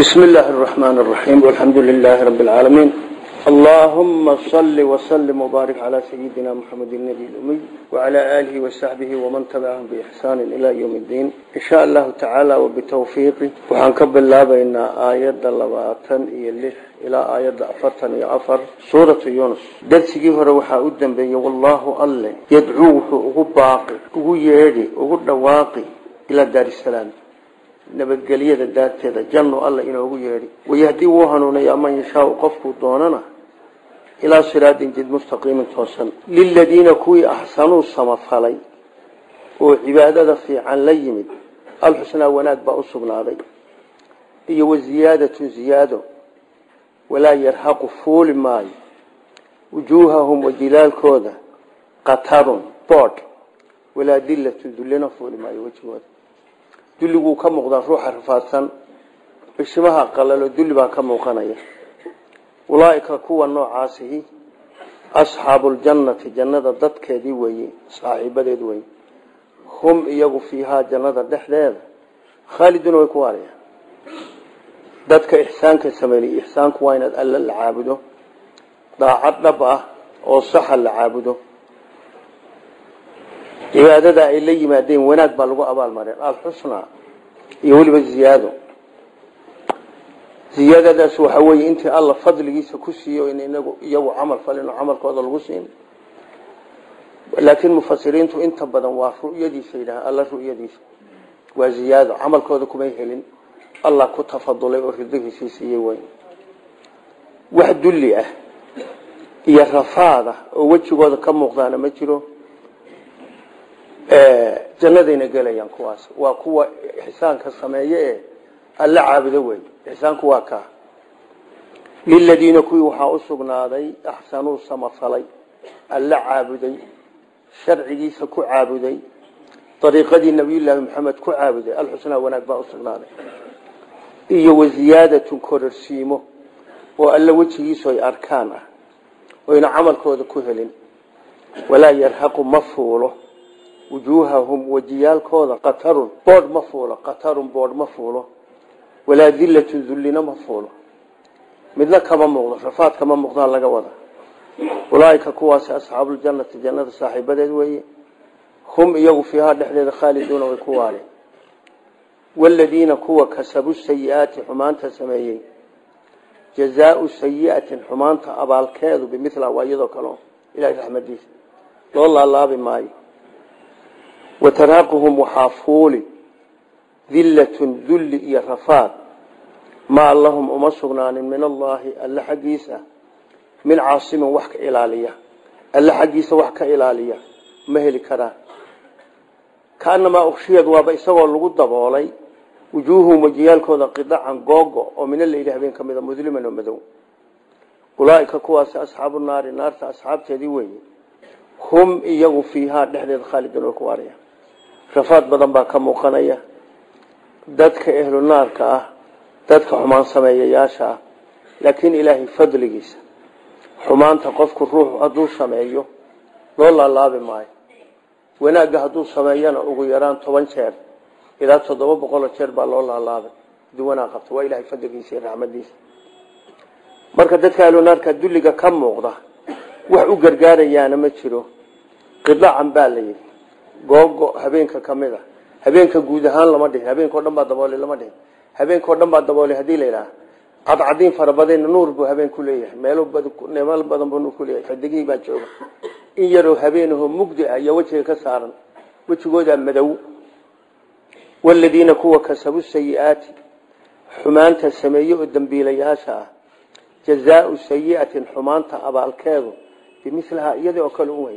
بسم الله الرحمن الرحيم والحمد لله رب العالمين اللهم صل وسلم وبارك على سيدنا محمد النبي الأمي وعلى آله وصحبه ومن تبعهم بإحسان إلى يوم الدين إن شاء الله تعالى وبتوفيقه وحنكب الله بين آيات اللباتن إليه إلى آيات أفرتن يعفر سورة يونس درسي روحا أدن بي والله الله يدعوه أغباقي أغيري أغدواقي إلى دار السلام nabadgelyada daarteeda janno alla inoogu yeedhi wayahdii wuu hanuunayaa man yashaau qofkuu doonana ilaa siraadin jid mustaqiimin toosan liladiina kuwii axsanuu samafalay oo cibaadada fiican la yimid alxusnaa wanaag baa u sugnaaday iyo waziyaadatun ziyaado walaa yarhaqu fuuli maayo wujuuhahum wajilaalkooda qatarun boodh walaa dillatun dullina fuuli maayo wejigooda dulliguu ka muuqdaa ruuxa rafaadsan bishimaha qalalo dulli baa ka muuqanaya ulaaika kuwa noocaasihi asxaabuuljannati jannada dadkeedii weeye saaxiibadeed weye hum iyagu fiihaa jannada dhexdeeda khaaliduna way ku waarayaan dadka ixsaanka sameeyey ixsaanku waa inaad alla la caabudo daacad dhab ah oo saxa la caabudo cibaadada ay la yimaadeen wanaag baa lagu abaalmareen alxusnaa iyo weliba ziyaado ziyaadadaas waxa weeye intii alla fadligiisa ku siiyo in inagu iyagu camal falin oo camalkooda lagu siin laakiin mufasiriintu inta badan waa ru'yadiisa yidhaha alla ru'yadiisa waa ziyaado camalkooda kumay helin allah ku tafadulay oo ridihiisii siiyey wey wax dulli ah iyo rafaada oo wejigooda ka muuqdaana ma jiro jannadayna gelayaan kuwaas waa kuwa ixsaanka sameeye ee alla caabudo wey ixsaanku waa kaa liladiina kuwii waxaa u sugnaaday axsanuu samafalay alla caabuday sharcigiisa ku caabuday dariiqadii nabiyullaahi maxamed ku caabuday alxusnaa wanaag baa u sugnaaday iyo waziyaadatun kororsiimo oo alla wejigiisu ay arkaan ah oyna camalkooda ku helin walaa yarhaqu ma fuulo wujuuhahum wajiyaalkooda qatarun boodh ma fuulo qatarun boodh ma fuulo walaa dillatun dullina ma fuulo midna kama muuqdo rafaad kama muuqdaan laga wada ulaaika kuwaasi asxaabuljannati jannada saaxiibadeed weeye hum iyagu fiihaa dhexdeeda khaaliduuna way ku waareen waaladiina kuwa kasabu sayi-aati xumaanta sameeyey jazaau sayiatin xumaanta abaalkeedu bimila waa iyadoo kaleo ilahay raxmadiisa loo laalaabi maayo wataraaquhum waxaa fuuli dillatun dulli iyo rafaad maa lahum uma sugnaanin min allaahi alle xaggiisa min caasimin wax ka ilaaliya alle xaggiisa wax ka ilaaliya ma heli karaan kaanamaa ukshiyad waaba isagoo lagu daboolay wujuuhum wajiyaalkooda qidacan googo oo mina layidhi habeen ka mida mudliman oo madow ulaaika kuwaasi asxaabu naari naarta asxaabteedii weeye hum iyagu fiihaa dhexdeeda khaalidun oo ku waaraya rafaad badan baa ka muuqanaya dadka ehlu naarka ah dadka xumaan sameeyayaasha ah laakiin ilaahay fadligiisa xumaanta qofku ruuxu hadduu sameeyo loo laalaabi maayo wanaagga hadduu sameeyana ugu yaraan toban jeer ilaa toddoba boqoloo jeer baa loo laalaabay haduu wanaag qabto waa ilahay fadligiisa iyo raxmadiisa marka dadka ehlu naarka dulliga ka muuqda wax u gargaarayaana ma jiro qidacan baa la yidhi googo habeenka ka mid a habeenka guud ahaan lama dhihin habeenkao dhan baa daboolay lama dhihin habeenkao dhan baa daboolay hadii la yidhaha cadcadiin farabadayna nuur buu habeen ku leeyahay meelo meelo badan buu nuur ku leeyahay xidigihii baa jooga in yaroo habeenahoo mugdi ah iyo wejiga ka saaran wejigoodaa madow waladiina kuwa kasabu sayi-aati xumaanta sameeye oo dambiilayaasha ah jazaau sayiatin xumaanta abaalkeedu bimilihaa iyadii oo kale u wey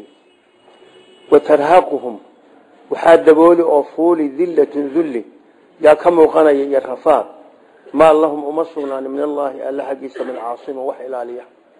watarhaquhum waxaa dabooli oo fuuli dillatun dulli yaa ka muuqanaya iyo rafaad maa lahum uma sugnaan min allaahi alle xaggiisa min caasimin wax ilaaliya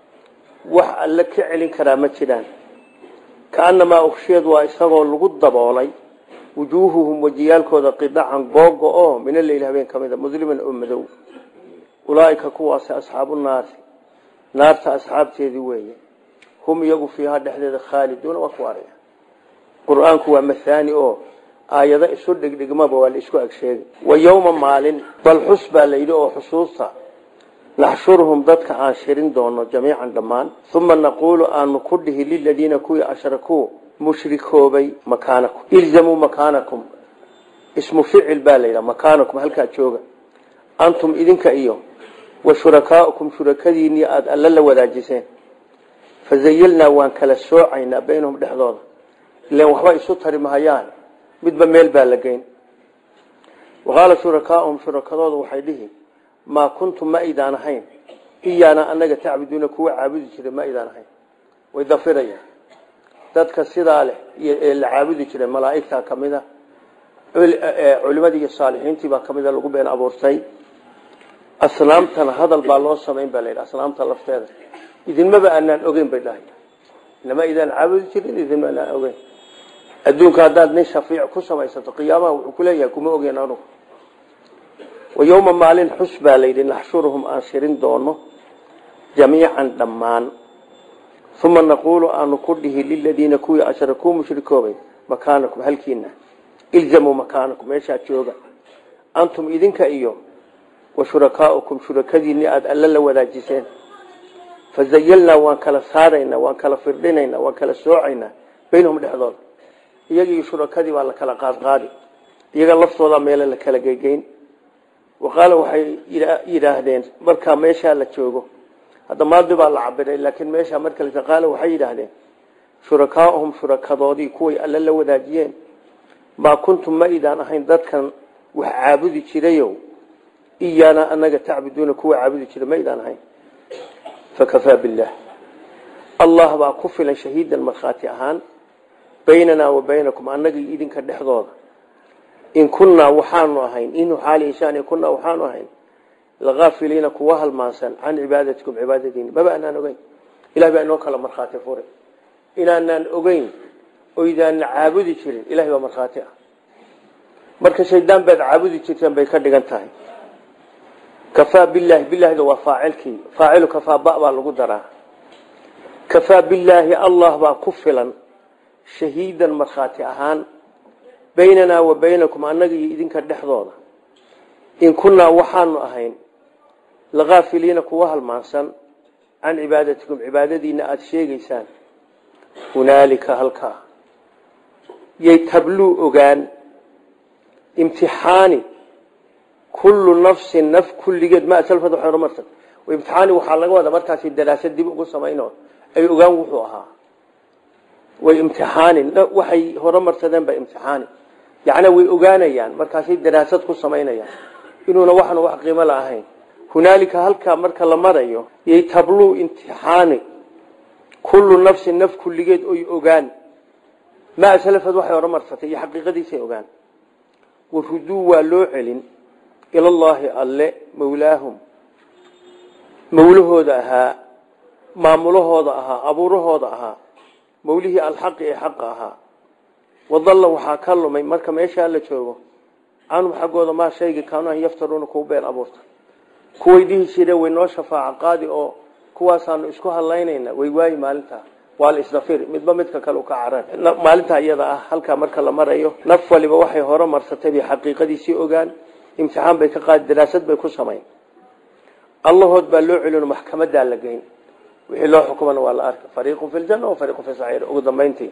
wax alle ka celin karaa ma jiraan kaanamaa ukshiyeed waa isagoo lagu daboolay wujuuhuhum wajiyaalkooda qidacan googo oo mina leyl habeen ka mida mudliman oo madow ulaaika kuwaasi asxaabu naari naarta asxaabteedii weeye hum iyagu fiihaa dhexdeeda khaaliduuna waa ku araya qur-aanku waa mahaani oo aayado isu dhigdhigmaba waa la isku agsheegay wa yowma maalin bal xus baa layidhi oo xusuusta naxshuruhum dadka aan shirin doono jamiican dhammaan uma naquulu aanu ku dhihi liladiina kuwii ashrakuu mushrikoobay makaanakum ilzamuu makaanakum ismu ficil baa layidhaha makaanakum halkaa jooga antum idinka iyo wa shurakaaukum shurakadiinii aada alla la wadaajiseen fazayilnaa waan kala soocaynaa baynahum dhexdooda ilan waxba isu tari mahayaan midba meel baa la geyn waqaala shurakaauhum shurakadooda waxay dhihi maa kuntum ma aydaan ahayn iyaana anaga tacbuduuna kuwa caabudi jiray ma aydaan ahayn way dafirayaan dadka sidaa leh ee la caabudi jiray malaaigtaa kamida culimadii iyo saalixiintii baa kamida lagu been abuurtay asnaamtana hadal baa loo samayn baa layidhi asnaamta lafteeda idinmaba aanaan ogeyn bay dhahay inama idaan caabudi jirin idinma aanaan ogeyn adduunka haddaad nin shafiic ku samaysato qiyaamaha wuxuu kuleeyahay kuma ogeyn anugu wayowma maalin xus baa layidhi naxshuruhum aan shirin doono jamiican dhammaan uma naquulu aanu ku dhihi liladiina kuwii ashrakuu mushrikoobay makaanakum halkiina ilzamuu makaanakum meeshaa jooga antum idinka iyo wa shurakaaukum shurakadiinii aada alla la wadaajiseen fazayalnaa waan kala saaraynaa waan kala firdhinaynaa waan kala soocaynaa baynahum dhexdooda iyagii shurakadii baa la kala qaadqaadi iyaga laftooda meele la kala geygeyn waqaala waxay yidhaahdeen markaa meeshaa la joogo hadda maadi baa la cabiray laakiin meeshaa marka la qaala waxay yidhaahdeen shurakaauhum shurakadoodii kuway alla la wadaajiyeen maa kuntum ma idaan ahayn dadkan wax caabudi jirayow iyaana anaga tacbuduuna kuwa caabudi jira ma idaan ahayn fakafaa billaah allah baa ku filan shahiidan markhaati ahaan baynanaa wa baynakum annagii idinka dhexdooda in kunnaa waxaanu ahayn inu xaali inshaan kunnaa waxaanu ahayn lakaafiliina kuwa halmaansan can cibaadatikum cibaadadiina maba anaan ogeyn ilahay baa inoo kala markhaati furay inaanaan ogeyn oydaana caabudi jirin ilahay baa markhaati ah marka shaydaan baad caabudi jirteen bay ka dhigan tahay kafaa bilaahi bilahida waa faacilkii faacilu kafaa ba baa lagu daraa kafaa bilaahi allah baa ku filan shahiidan markhaati ahaan baynanaa wa baynakum annaga iyo idinka dhexdooda in kunnaa waxaanu ahayn lakaafiliina kuwa halmaansan can cibaadatikum cibaadadiina aada sheegaysaan hunaalika halkaa yay tabluu ogaan imtixaani kullu nafsin naf kulligeed ma salfad waxay horumarsan imtixaani waxaa laga wadaa markaasi daraasad dib ugu samayno ay ogaan wuxuu ahaa way imtixaani waxay horumarsadeen ba imtixaani yacni way ogaanayaan markaasay daraasad ku samaynayaan inuuna waxan wax qiimo la ahayn hunaalika halkaa marka la marayo yay tabluu imtixaani kullu nafsin naf kulligeed oy ogaan ma salafad waxay horumarsatay iyo xaqiiqadiisay ogaan waruduu waa loo celin ilallaahi alle mawlaahum mawlahooda ahaa maamulahooda ahaa abuurahooda ahaa mawlihii alxaqi ee xaqa ahaa wadalla waxaa ka lumay marka meeshaa la joogo canhum xaggooda maa shayga kaanu an yaftaruuna kuwa been abuurta kuway dhihi jireen way noo shafaaco qaadi oo kuwaasaanu isku hadlaynayna way waayi maalintaa waa la isdafiri midba midka kale ka carar maalintaa iyada ah halkaa marka la marayo naf waliba waxay hore marsatay bay xaqiiqadiisii ogaan imtixaan bay ka qaadi daraasad bay ku samayn allahood baa loo celino maxkamadaa la geyn wixii loo xukumana waa la arka fariiqun fi ljana wa fariiqun fi saciir ugu dambayntii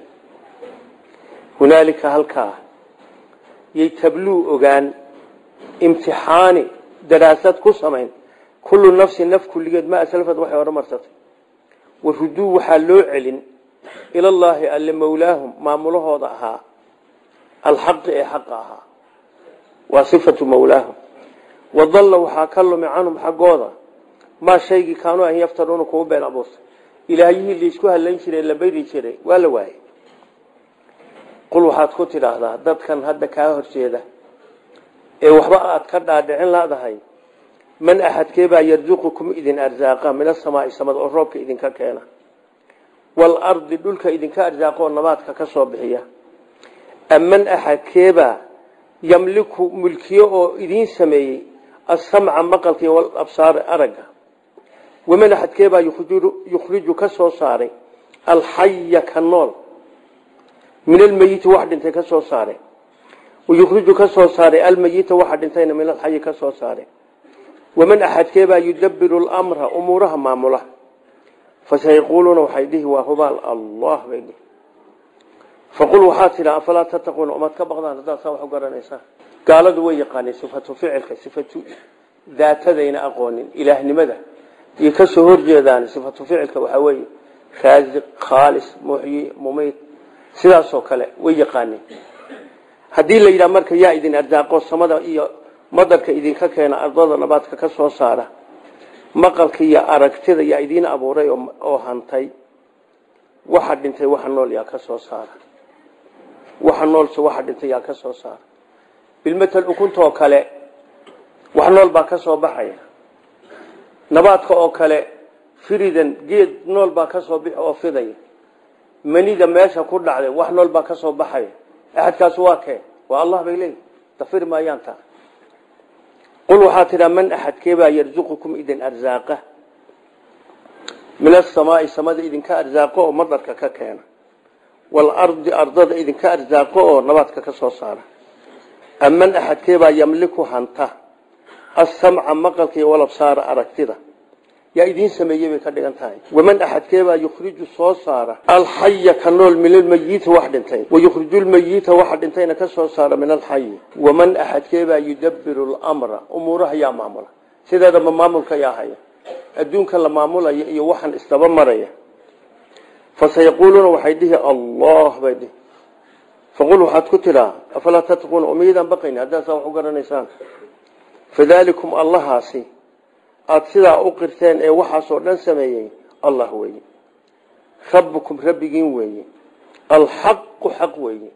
hunaalika halkaa yay tabluu ogaan imtixaani daraasad ku samayn kullu nafsin naf kulligeed ma aslafad waxay hore marsatay waruduu waxaa loo celin ilallaahi alle mawlaahum maamulahooda ahaa alxaqi ee xaqa ahaa waa sifatu mawlaahum wadalla waxaa ka lumi canhum xaggooda maa shaygii kaanuu an yaftaruuna kuwa been abuurta ilaahyihii laisku hadlayn jiray la beri jiray waa la waayey qul waxaad ku tidhaahdaa dadkan hadda kaa horjeeda ee waxba aad ka dhaadhicin laadahay man axadkeebaa yarzuqukum idin arsaaqa min asamaai samada oo roobka idinka keena waalardi dhulka idinka arsaaqo oo nabaadka ka soo bixiya aman axadkeebaa yamliku mulkiyo oo idiin sameeyey asamca maqalka iyo walabsaar aragga waman axadkeebaa yukhriju ka soo saaray alxaya ka nool min almeyiti wax dhintay ka soo saaray wayukhriju ka soo saaray almayita waxa dhintayna min alxayi ka soo saaray waman axadkeebaa yudabiru lamra umuuraha maamula fasayaquuluuna waxay dhihi waa hubaal allah bay dhihi faqul waxaa tidha afalaa tattaquuna umaad ka baqdaan haddaad saa wax u garanaysaa gaaladu way yaqaaneen sifatu ficilka sifatu daatadayna aqoonin ilaahnimada iyo ka soo horjeedaan sifatu ficilka waxaa weeye raasiq khaalis muxyi mumiid sidaasoo kale way yaqaaneen haddii la yidhaha marka yaa idin arsaaqo samada iyo madarka idinka keena ardada nabaadka ka soo saara maqalka iyo aragtida yaa idiin abuuray oo hantay waxa dhintay waxa nool yaa ka soo saara waxa noolse waxa dhintay yaa ka soo saara bilmatal ukuntoo kale wax nool baa ka soo baxaya nabaadka oo kale firidan geed nool baa ka soo bixi oo fidaya manida meesha ku dhacday wax nool baa ka soo baxaya axadkaas waa kee waa allah bay leeyihi dafir maayaan taa qul waxaa tidhaa man axadkeebaa yarzuqukum idin arsaaqa min asamaai samada idinka arsaaqo oo madarka ka keena waalardi ardada idinka arsaaqo oo nabaadka ka soo saara aman axadkeebaa yamliku hanta asamca maqalka iyo walabsaara aragtida yaa idiin sameeyey bay ka dhigan tahay waman axadkeebaa yukhriju soo saara alxaya ka nool min almayiti wax dhintay wayukhriju lmayita waxa dhintayna ka soo saara min alxayi waman axadkeebaa yudabiru lmra umuuraha yaa maamula sideedaba maamulka yaa haya adduunka la maamulaya iyo waxaan isdaba maraya fasayaquuluuna waxay dhihi allah bay dhihi faqul waxaad ku tidhaa afalaa tattaquuna umiydaan baqayni haddaasaa wax u garanaysaan fadaalikum allahaasi aada sidaa u qirteen ee waxaasoo dhan sameeyey allah weeye rabbukum rabbigiin weeye alxaqu xaq weeye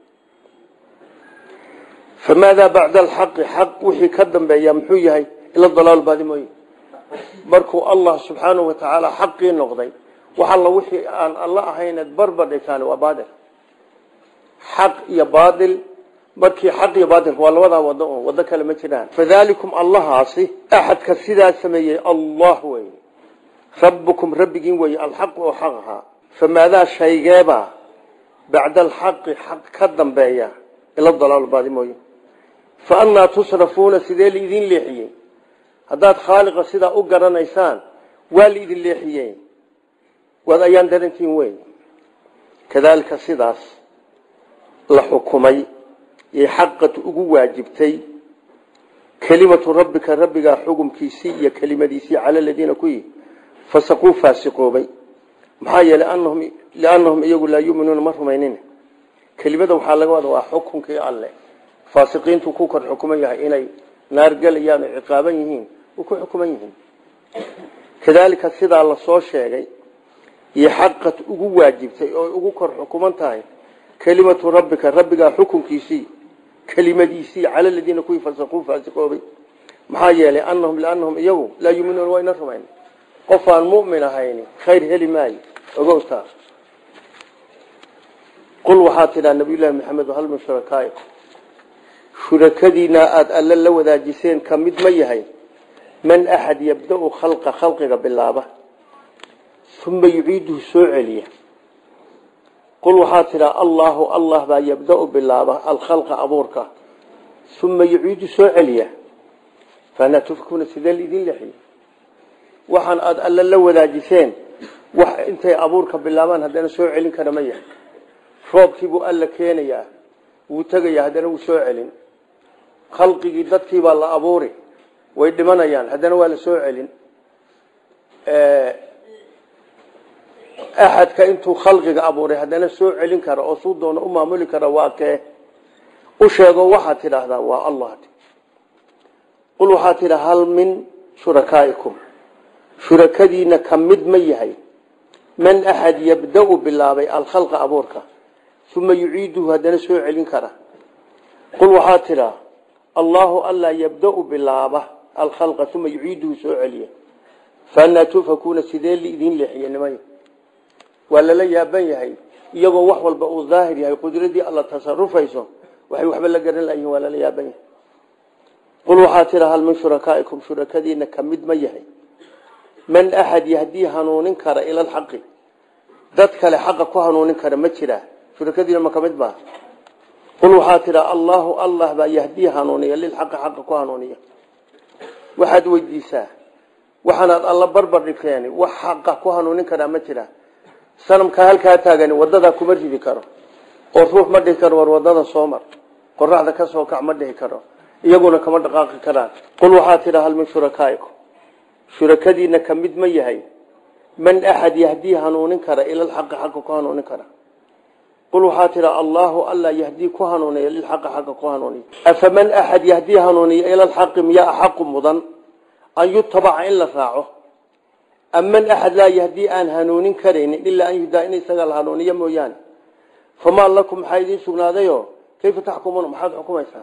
famaadaa bacda alxaqi xaq wixii ka dambeeya muxuu yahay ila dalaal baadi mooye markuu allah subxaanahu wa tacaala xaqii noqday wax alla wixii aan alla ahayneed barbar dhigtaan waa baadil xaq iyo baadil markii xaq iyo baatilka waa labadaa wado un wado kale ma jiraan fadaalikum allahaasi axadka sidaa sameeyey allah wey rabbukum rabbigiin weeye alxaqu oo xaq ahaa famaadaa shaygeebaa bacda alxaqi xaq ka dambeeya ila dalaal baadi mooye fa annaa tusrafuuna sidee laidin leexiyey haddaad khaaliqa sidaa u garanaysaan waa laidin leexiyey waad ayaan darantiin weyn kadaalika sidaas la xukumay yay xaqat ugu waajibtay kelimatu rabbika rabbigaa xugumkiisii iyo kelimadiisii cala ladiina kuwii fasaquu faasiqoobay maxaa yeelay liannahum iyagu laa yuminuuna ma rumaynin kelimada waxaa laga wada waa xukunkii alle faasiqiintu ku kor xukuman yahay inay naar gelayaan oo ciqaaban yihiin u ku xukuman yihiin kadaalika sidaa lasoo sheegay iyo xaqad ugu waajibtay oo ugu kor xukuman tahay kelimatu rabbika rabbigaa xukunkiisii kelimadiisii cala ladiina kuwii fasaquu faasiqoobay maxaa yeelay anahum liannahum iyagu laa yuminuuna wayna rumayn qof aan mu'min ahayni khayr heli maayo ogowtaa qul waxaa tidhaa nabiyullaahi maxamed hal min shurakaai shurakadiina aada alle la wadaajiseen ka mid ma yahay man axad yabda-u khalqa khalqiga bilaaba uma yuciiduhu soo celiya qul waxaa tidhaa allaahu allah baa yabda-u bilaaba alkhalqa abuurka uma yuciidu soo celiya faanaa tufkuuna sidee laidin lexiye waxaan aada alle la wadaajiseen wax intay abuurka bilaabaan haddana soo celin kara ma yahay roobkiibuu alla keenayaa wuu tegayaa haddana wuu soo celin khalqigii dadkiibaa la abuuri way dhimanayaan haddana waa la soo celin axadka intuu khalqiga abuuray haddana soo celin kara oo suu doono u maamuli kara waa kee u sheego waxaad tidhaahdaa waa allah qul waxaa tidha hal min shurakaa'ikum shurakadiina ka mid ma yahay man axad yabda-u bilaabay alkhalqa abuurka uma yuciiduhu haddana soo celin kara qul waxaa tidhaa allaahu alla yabda-u bilaaba alkhalqa uma yuciiduhu soo celiya faanaa tufakuuna sidee liidin leexiye nimay waa lala yaaban yahay iyagoo wax walba uu daahir yahay qudradii alla tasarufayso waxay waxba la garan layihin waa lala yaaban yahay qul waxaa tidhaa hal min shurakaa'ikum shurakadiina ka mid ma yahay man axad yahdii hanuunin kara ila alxaqi dad kale xaqa ku hanuunin kara ma jiraa shurakadiina ma kamid maaha qul waxaa tidhaa allaahu allah baa yahdii hanuuniya lilxaqi xaqa ku hanuuniya waxaad weydiisaa waxaanaad alla barbar dhigteen wax xaqa ku hanuunin karaa ma jira sanamkaa halkaa taagani wadadaa kuma ridi karo oo ruux ma dhihi karo war wadada soo mar qoraxda ka soo kac ma dhihi karo iyaguna kama dhaqaaqi karaan qul waxaa tidhaa hal min shurakaaikum shurakadiina ka mid ma yahay man axad yahdii hanuunin kara ilalxaqi xaqa ku hanuunin kara qul waxaa tidhaa allaahu alla yahdii ku hanuuniya lilxaqi xaqa ku hanuuniya afaman axad yahdii hanuuniya ilalxaqi miyaa axaqu mudan an yutabaca in la raaco aman axad laa yahdii aan hanuunin karaynin ilaa an yudaa in isaga la hanuuniyo mooyaane famaa lakum maxaa idiin sugnaadayo kayfa taxkumuuna maxaad xukumaysaa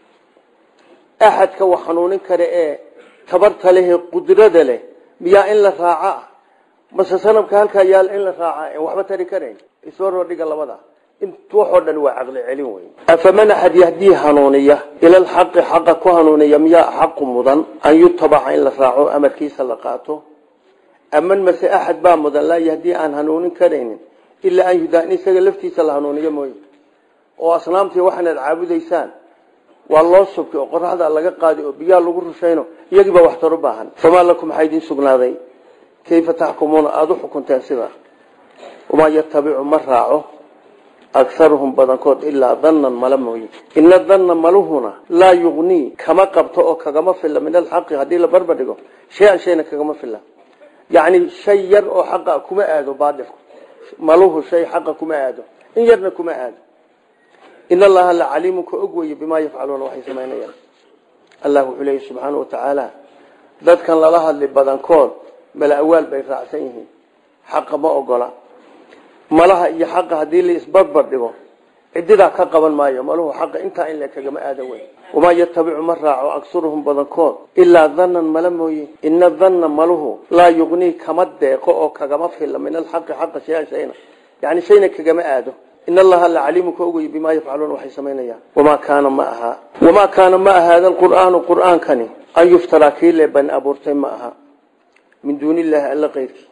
axadka wax hanuunin kara ee tabarta leh qudrada leh miyaa in la raaca mase sanabka halkaa yaal in la raaca waxba tari karayn isbaroo dhiga labada waxoo dhan waa caqli celin wey afaman axad yahdii hanuuniya ilalxaqi xaqa ku hanuuniya miyaa xaqu mudan an yutabaca in la raaco amarkiisa la qaato aman mase axad baa mudan laa yahdii aan hanuunin karaynin ilaa an yudaa in isaga laftiisa la hanuuniyo mooye oo asnaamtii waxaanaad caabudaysaan waa loo subki oo qoraxda laga qaadi oo biyaa lagu rushayno iyagiibaa waxtar u baahan famaa lakum maxaa idiin sugnaaday kayfa taxkumuuna aada u xukunteen sidaa wamaa yatabicu ma raaco akaruhum badankood ilaa dannan mala mooye ina danna maluhuna laa yugnii kama qabto oo kagama filla min alxaqi haddii la barbar dhigo shay-an shayna kagama filla yacni shay yar oo xaqa kuma aado baadilku maluhu shay xaqa kuma aado in yarna kuma aado in allaha la caliimun ka og weye bimaa yafcaluuna waxay samaynayaan allah wuxuu leeyahy subxaana wa tacaala dadkan lala hadli badankood mala awaal bay raacsan yihiin xaqa ma ogola malaha iyo xaqa haddii la isbarbar dhigo cididaa ka qaban maayo maluhu xaqa intaa in le kagama aadan wey wamaa yatabicu ma raaco aksuruhum badankood ilaa dannan mala mooye ina danna maluhu laa yugnii kama deeqo oo kagama filla min alxaqi xaqa shayan shayna yani shayna kagama aado in allaha la caliimu ka ogay bimaa yafcaluuna waxay samaynayaan wamaa kaana ma aha wamaa kaana ma aha hada qur'aanu qur'aankani an yuftaraa kii le ban abuurtay ma aha min duuni illaahi alla keyrkii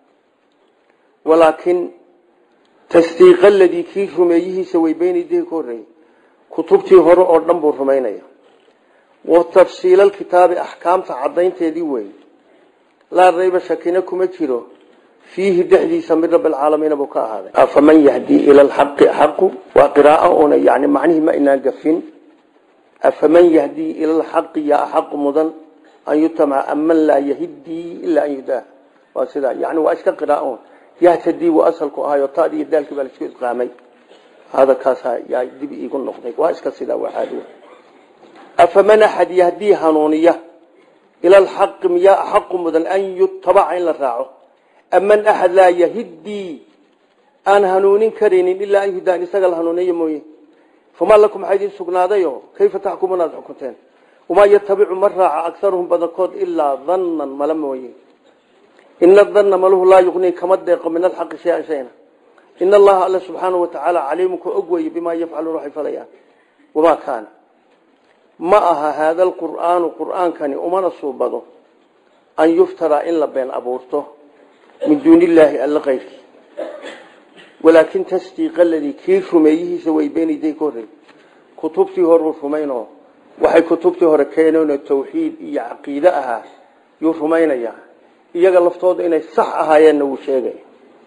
walaakin tasdiiqa aladii kii rumeeyihiisa way beynaydihi ka horreeyey kutubtii hore oo dhan buu rumaynaya wa tafsiila alkitaabi axkaamta caddaynteedii wey laa rayba shakina kuma jiro fiihi dhexdiisa min rabbi alcaalamiina buu ka ahaaday afaman yahdii ila alxaqi axaqu waa qiraao una yani macnihii ma inaan gafin afaman yahdii ila alxaqi yaa axaqu mudan an yutamaca aman laa yahidii ilaa an yudaa waa sidaa yani waa iska qiraao yahtadii waa asalku ahayo taadi iyo daalkii baa laisku isqaamay hadalkaasaa yaa dib iigu noqday waa iska sidaa waa caadi afaman axad yahdii hanuuniya ila alxaqi miyaa axaqu mudan an yutabaca in la raaco aman axad laa yahidii aan hanuunin karaynin ilaa an yudaan isaga la hanuuniyo mooye famaa lakum maxaa idiin sugnaadayo kayfa taxkumuuna aad xukunteen wamaa yatabicu ma raaca akaruhum badankood ilaa dannan mala mooye ina danna maluhu laa yugnii kama deeqo min alxaqi shayan shayna in allaha alla subxaanahu watacaala caliimu ka og weye bimaa yafcaluuna waxay falayaan wamaa kaana ma aha haada alqur'aanu qur'aankani umana suubado an yuftaraa in la been abuurto min duuni illaahi alla keyrkii walaakin tasdiiqa aladii kii rumeeyihiisa way beenayday ka horreey kutubtii horuu rumaynoo waxay kutubtii hore keeneenoo tawxiid iyo caqiide ahaa yuu rumaynayaa iyaga laftooda inay sax ahaayeenna wuu sheegaya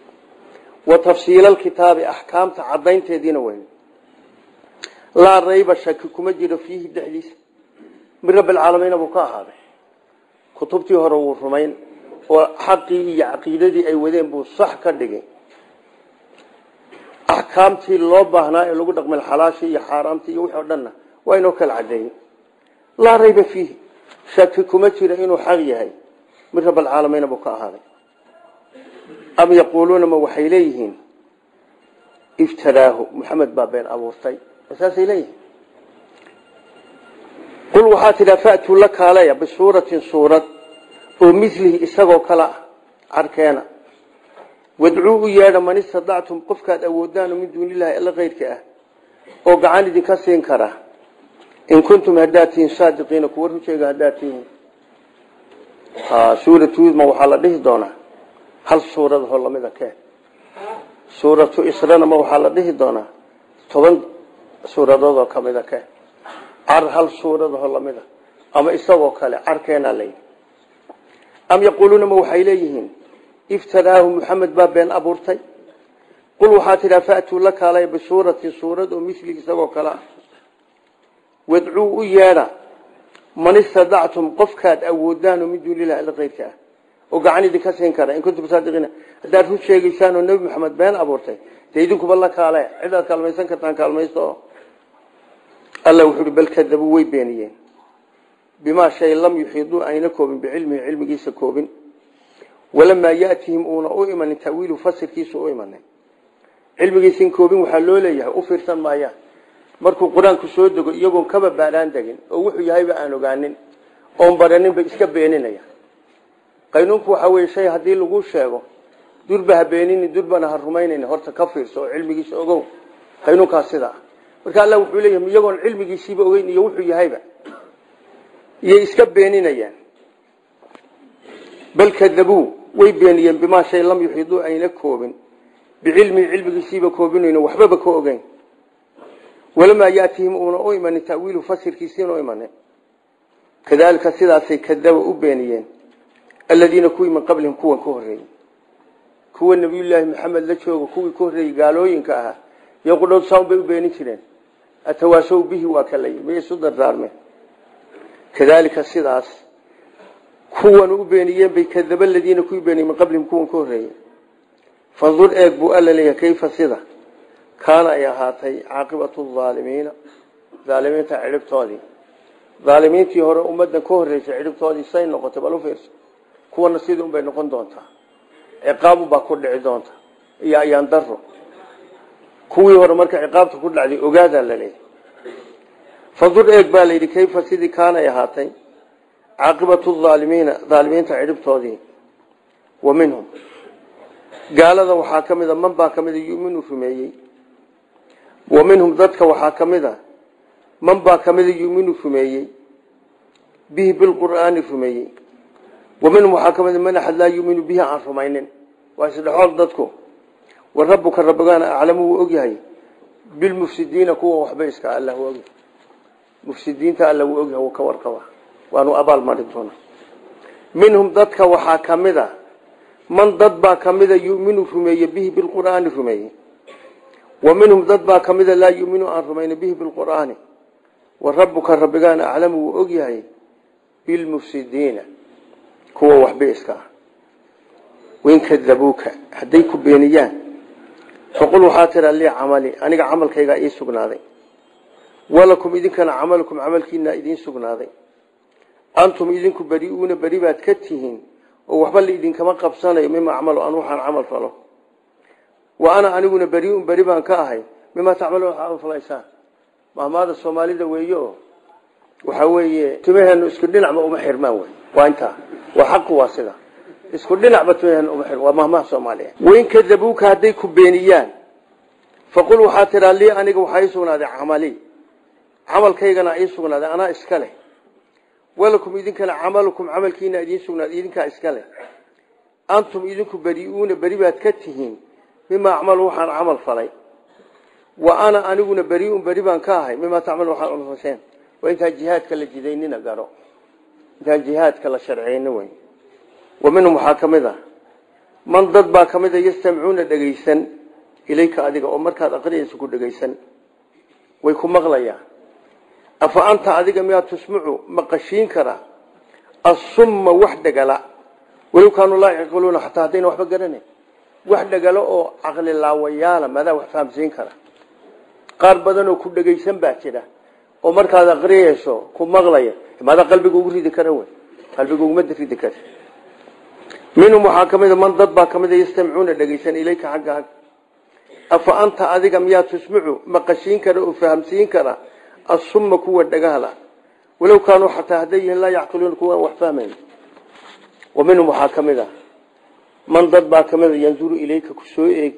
wa tafsiila alkitaabi axkaamta caddaynteediina weyn laa rayba shaki kuma jiro fiihi dhexdiisa min rabbi alcaalamiina buu ka ahaaday kutubtii hore wuu rumayn oo xaqii iyo caqiidadii ay wadeen buu sax ka dhigay axkaamtii loo baahnaa ee lagu dhaqmay xalaashii iyo xaaraamtii iyo wixii o dhanna waa inoo kala cadeeyey laa rayba fiihi shaki kuma jiro inuu xaq yahay min rab alcaalamiina buu ka ahaaday am yaquuluuna ma waxay leeyihiin iftaraahu maxamed baa been abuurtay saasay leeyihiin qul waxaa tidhaa faatuu la kaalaya bisuuratin suurad oo milihi isagoo kale ah carkeena wadcuu u yeedha man istadactum qofkaad awoodaan min duuni illahi alla keyrka ah oo gacan idinka siin kara in kuntum haddaad tihiin saadiqiina kuwa rujeega haddaad tihiin suuratuudma waxaa la dhihi doonaa hal suuradahoo lamida kee suuratu israna ma waxaa la dhihi doonaa toban suuradoodoo kamida ke car hal suuradaho lamida ama isagoo kale carkeenaa layidhi am yaquuluuna ma waxay leeyihiin iftaraahu muxamed baa been abuurtay qul waxaa tidhaa faatuu la kaalaya bisuuratin suurad oo mili isagoo kale ah wadcuu u yeedha man istadactum qofkaad awoodaan oo min duunilah alla keyrka ah oo gacan idinka siin kara in kuntum saadiqiina haddaad run sheegaysaan oo nebi maxamed been abuurtay dee idinkuba la kaale cidaad kaalmaysan kartaan kaalmaysto oo alla wuxuu uhi bal kadabuu way beeniyeen bimaa shay lam yuxiiduu ayna koobin bicilmihi cilmigiisa koobin walamaa yaatihim uuna u imanin tawiilu fasirkiisa u imanin cilmigiisin koobin waxaa loo leeyahay u fiirsan maayaan markuu qur-aanku soo dego iyagoon kaba baadhaan degin oo wuxuu yahayba aan ogaanin oon baranin bay iska beeninaya qaynuunku waxaa weye shay haddii lagu sheego durba ha beenini durbana ha rumaynayn horta ka fiirso oo cilmigiisa ogow qaynuunkaas sidaa marka alla wuxuu leeyahay iyagoon cilmigiisiiba ogeyn iyo wuxuu yahayba iyay iska beeninayaan bal kadabuu way beeniyeen bimaa shay lam yuxiiduu ayna koobin bicilmihi cilmigiisiiba koobinayno waxbaba ka ogeyn walamaa yaatihim uuna u imanin tawiilu fasirkiisiina u imanin kadalika sidaasay kadaba u beeniyeen aladiina kuwii min qablihim kuwan ka horeeyey kuwa nabiyullaahi maxamed la jooga kuwii ka horreeyey gaalooyinka ahaa iyo qudhood saan bay u beenin jireen atawaasow bihi waa kalay may isu dardaarmeen kadalika sidaas kuwan u beeniyeen bay kadaba aladiina kuwii beeniyey min qablihim kuwan ka horreeyey fandur eeg buu alla leeyahay kayfa sida kaana ay ahaatay caaqibatu aalimiina aalimiinta cidhibtoodii aalimiintii hore ummadan ka horreysay cidhibtoodii say noqotay bal u fiirso kuwana sidii unbay noqon doontaa ciqaabu baa ku dhici doonta iyo ayaan daro kuwii hore marka ciqaabta ku dhacday ogaadaa la leeyahy fandur eeg baa layidhi kayfa sidii kaanay ahaatay caaqibatu aalimiina aalimiinta cidhibtoodii wa minhum gaalada waxaa ka mida man baa ka mida yuminu rumeeyey wa minhum dadka waxaa ka mid a man baa ka mida yuminu rumeeyey bihi bilqur'aani rumeeyey wa minhum waxaa ka mida man axad laa yuminu bihi aan rumaynin waa isdhexool dadku wa rabbuka rabbigaana aclamu wuu ogyahay bilmufsidiina kuwa waxba iska alla wuu ogyahay mufsidiinta alla wuu ogyahay wuu ka warqaba waanu abaal marin doona minhum dadka waxaa ka mid a man dad baa ka mida yuminu rumeeye bihi bilqur'aani rumeeye wa minhum dad baa ka mida laa yuminu aan rumayna bihi bilqur'aani wa rabbuka rabbigaana aclamu wuu ogyahay bilmufsidiina kuwa waxba iska ah wain kadabuuka hadday ku beeniyaan faqul waxaa tiraa lii camali aniga camalkaygaa ii sugnaaday walakum idinkana camalukum camalkiina idiin sugnaaday antum idinku beriuuna beri baad ka tihiin oo waxba la idinkama qabsanayo mima acmalu an waxaan camal falo wa ana aniguna beriun beri baan ka ahay mima tacmaluun waxaa camal falaysaan mahmaada soomaalida weeye oo waxaa weeye timaheenu isku dhinacba uma xirmaan wey waa intaa waa xaqu waa sida isku dhinacba timaheenu uma xirmaan waa mahmaha soomaaliya wain kadabuuka hadday ku beeniyaan faqul waxaa tiraa lii aniga waxaa ii sugnaaday camali camalkaygana ii sugnaaday anaa iska leh walakum idinkana camalukum camalkiina idiin sugnaaday idinkaa iska leh antum idinku beriuuna beri baad ka tihiin mima acmalu waxaan camal falay wa ana aniguna beriun beri baan ka ahay mima tacmalu waxaan camal fasheen waa intaan jihaadka la jidaynina garo intaan jihaadka la sharciyeyni wey wa minhum waxaa ka mid a man dad baa ka mid a yastamcuuna dhegaysan ilayka adiga oo markaad aqriyaysa ku dhegaysan way ku maqlayaan afa anta adiga miyaa tusmicu maqashiin kara asumma wax dhegala walow kaanuu laa yaqiluuna xataa haddayna waxba garanayn wax dhegalo oo caqli laawayaala madaa wax fahamsiin kara qaar badan oo ku dhegaysan baa jira oo markaad aqriyayso ku maqlaya madaa qalbiga ugu ridi kara wey qalbiga uguma ridi kara minhum waxaa ka mid a man dad baa ka mid a yastamcuuna dhegaysan ilayka xagga afa anta adiga miyaa tusmicu maqashiin kara oo fahamsiin kara asumma kuwa dhagahala walow kaanuu xataa hadday yihiin laa yacqiluuna kuwaan wax fahmayn wa minhum waxaa ka mid a man dad baa ka mid a yanduru ilayka ku soo eeg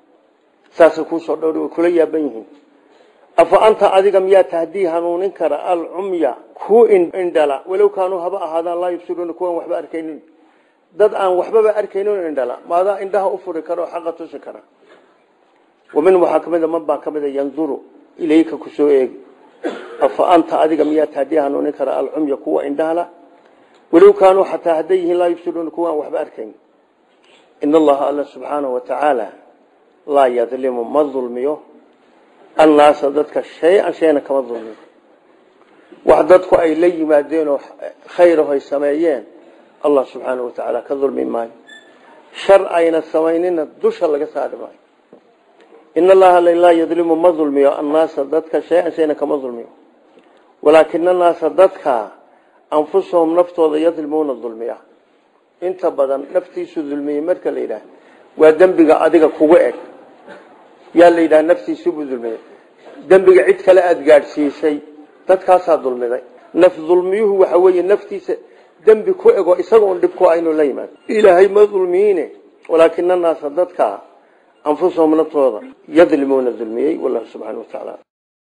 saasay kuusoo dhowri way kula yaaban yihiin afa anta adiga miyaa tahdii hanuunin kara alcumya ku indhala walow kaanuu haba ahaadaan laa yubsiruuna kuwaan waxba arkaynin dad aan waxbaba arkaynin indhala maadaa indhaha u furi kara oo xaqa tusi kara wa minhum waxaa ka mid a man baa ka mid a yanduru ilayka kusoo eegi afa anta adiga miyaa taadii hanuunin kara alcumya kuwa indhahala walow kaanuu xataa hadday yihiin laa yubsiruuna kuwa aan waxba arkayn in allaha alla subxaanahu watacaala laa yadlimu ma dulmiyo annaasa dadka shay-an shayna kama dulmiyo wax dadku ay la yimaadeenoo khayraho ay sameeyeen allah subxaanahu watacaala ka dulmi maayo shar ayna samaynina dusha laga saari maayo in allaha laa yadlimu ma dulmiyo annaasa dadka shay-an shayna kama dulmiyo walaakina annaasa dadka anfusahum naftooda yadlimuuna dulmiya inta badan naftiisu dulmiyey marka la yidhaah waa dembiga adiga kugu eg yaa la yidhaha naftiisubuu dulmiyey dembiga cid kale aada gaadhsiisay dadkaasaa dulmiday naf dulmiyuhu waxa weeye naftiisa dembi ku ego isaga un dhib ku inuu la yimaado ilaahay ma dulmiyiine walaakina annaasa dadka anfusahum naftooda yadlimuuna dulmiyey wallahu subxana wa tacaala